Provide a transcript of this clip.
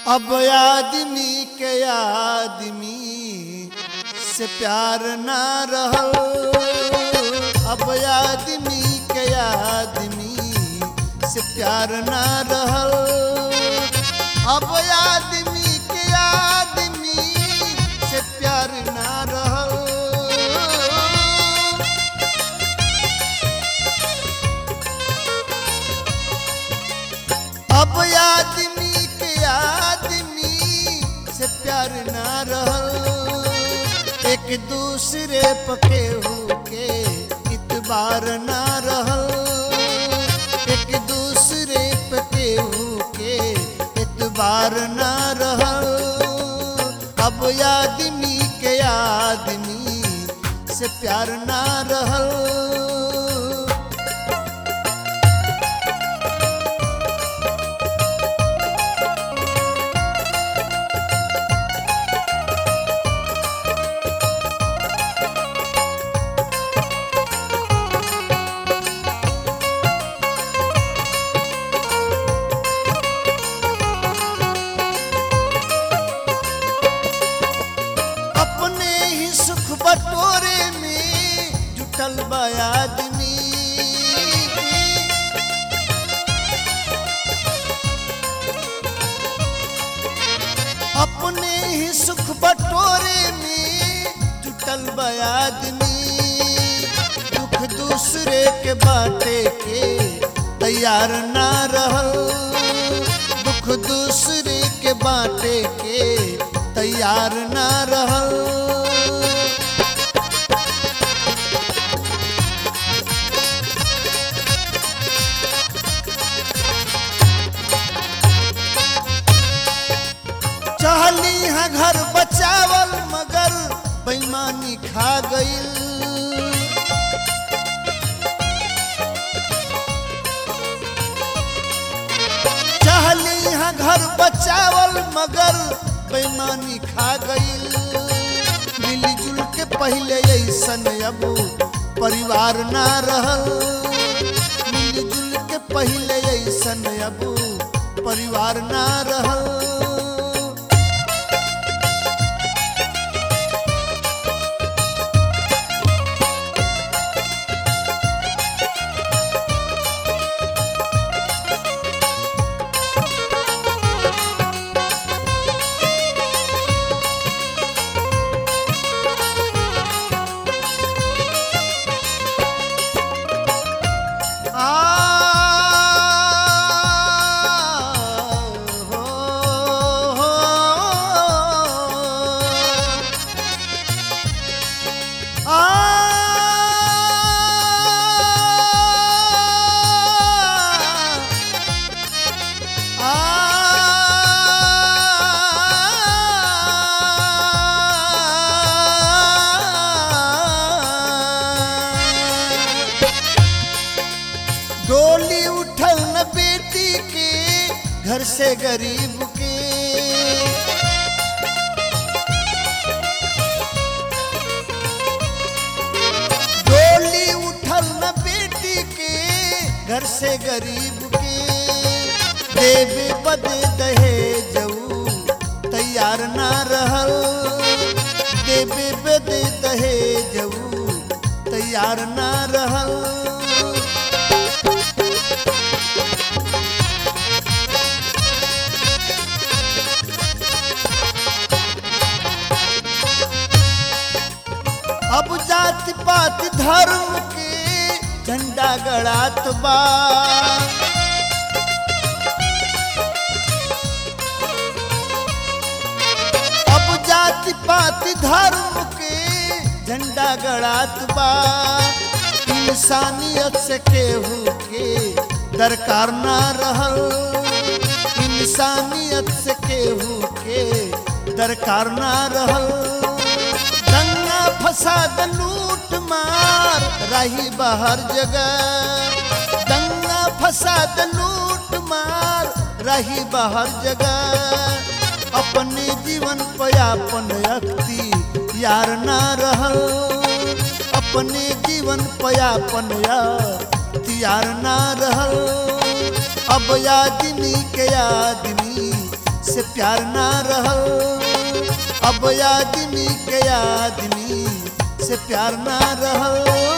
अब आदमी के आदमी से प्यार ना रहल अब आदमी के आदमी से प्यार ना रहल अब आदमी के आदमी से प्यार ना रहल अब आदमी के आदमी से प्यार ना रहल एक दूसरे पके के इतबार ना रहल एक दूसरे पके के इतबार ना रहल अब आदमी के आदमी से प्यार ना रहल अपने ही सुख बटोरे में जुटल बा आदमी अपने ही सुख बटोरे में जुटल बा आदमी दुख दूसरे के बाटे के तैयार ना रहल दुख दूसरे के बाटे के तैयार ना रहल चाहली है घर बचावल मगर बेईमानी खा गईल चाहली है घर बचावल मगर बेईमानी खा गईल मिलजुल के पहले ऐसन अब परिवार ना रहल मिलजुल के पहले ऐसन अब परिवार ना रहल आ हो हो आ आ डोली उठल न बेटी के घर से गरीब के डोली उठल न बेटी के घर से गरीब के देवे बदे दहे जऊ तैयार ना रहल देवे बदे दहे जऊ तैयार ना रहल अब जात पात धर्म के झंडा गड़ात बा अब जात पात धर्म के झंडा गड़ात बा इंसानियत से केहू के दरकार ना रहल इंसानियत से केहू के दरकार ना रहल दंगा फसाद लूट मार रही बाहर जगह दंगा फसाद लूट मार रही बाहर जगह अपने जीवन पयापन अख्ती यार ना रहल अपने जीवन पयापन यार ना रहल अब आदमी के आदमी से प्यार ना रहल अब आदमी के आदमी से प्यार ना रहल